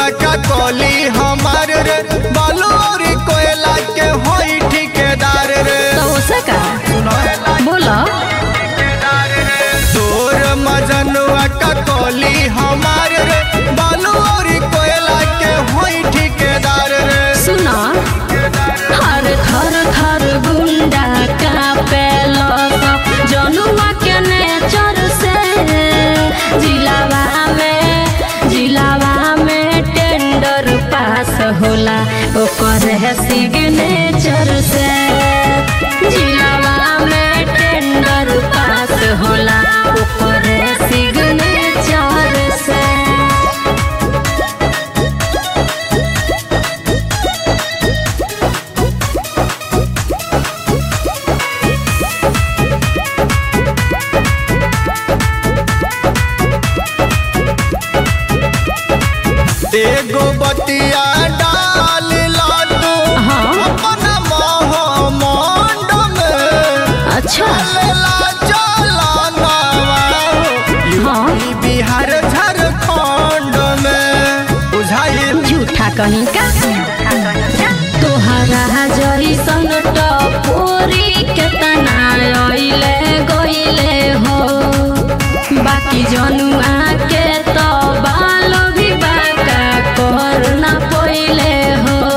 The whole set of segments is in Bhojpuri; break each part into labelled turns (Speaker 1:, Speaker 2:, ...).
Speaker 1: का कोली हमार रे बालू और कोयला के होई ठेकेदार रे
Speaker 2: तो उसे का बोलो
Speaker 1: तोर मजनुआ का कोली हमार रे बालू और कोयला के होई ठेकेदार रे
Speaker 2: सुनो हर थर थर गुंडा का पेलो जनुआ के नेचर से जिलावा में जिलावा में टेंडर पास होला ओकर है सिग्नेचर से जिलावा में टेंडर पास होला ओकर है सिग्नेचर से
Speaker 1: एगो बतिया डाल ला तू
Speaker 2: हाँ।
Speaker 1: अपना मोह मंड में
Speaker 2: अच्छा
Speaker 1: चलेला चलाना
Speaker 2: हाँ
Speaker 1: ई बिहार झारखंड में बुझाइल
Speaker 2: झूठा कहीं का तोहरा जैसन टपोरी केतना अइले गइले हो बाकी जनुआ के तो बाल भी बाका कर ना पइले हो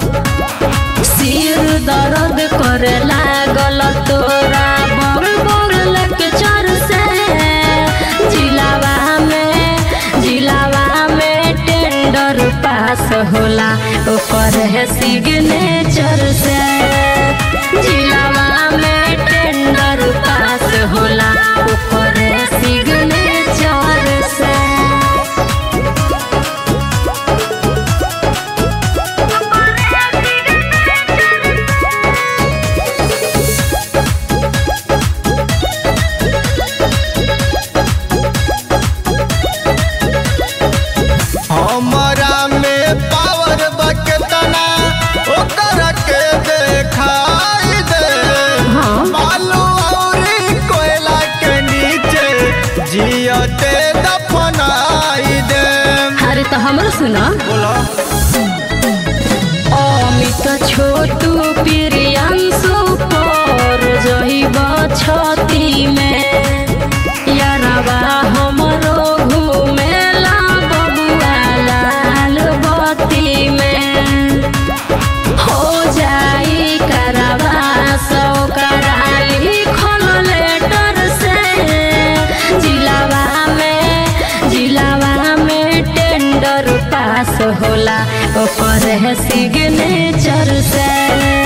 Speaker 2: सिर दर्द करे लागल तोरा बड़ बड़ लेक्चर से जिलावा में जिलावा में टेंडर पास होला ओकर है सिग्नेचर से जिलावा में टेंडर पास होला ओकर है सिग्नेचर से
Speaker 1: हमरा में पावर बकतना ओकर के देखाई दे
Speaker 2: हाँ।
Speaker 1: बालू और कोयला के नीचे जियते दफनाई दे
Speaker 2: अरे तो हमरो सुना
Speaker 1: बोलो
Speaker 2: अमित छोटू प्रियांशु पर जइब छती में यारबा हमरो घुमेला बबुआ लाल बत्ती में हो जाई करवा सौ कराली खोल लेटर से जिलावा में जिलावा में टेंडर पास होला ओकर है सिग्नेचर से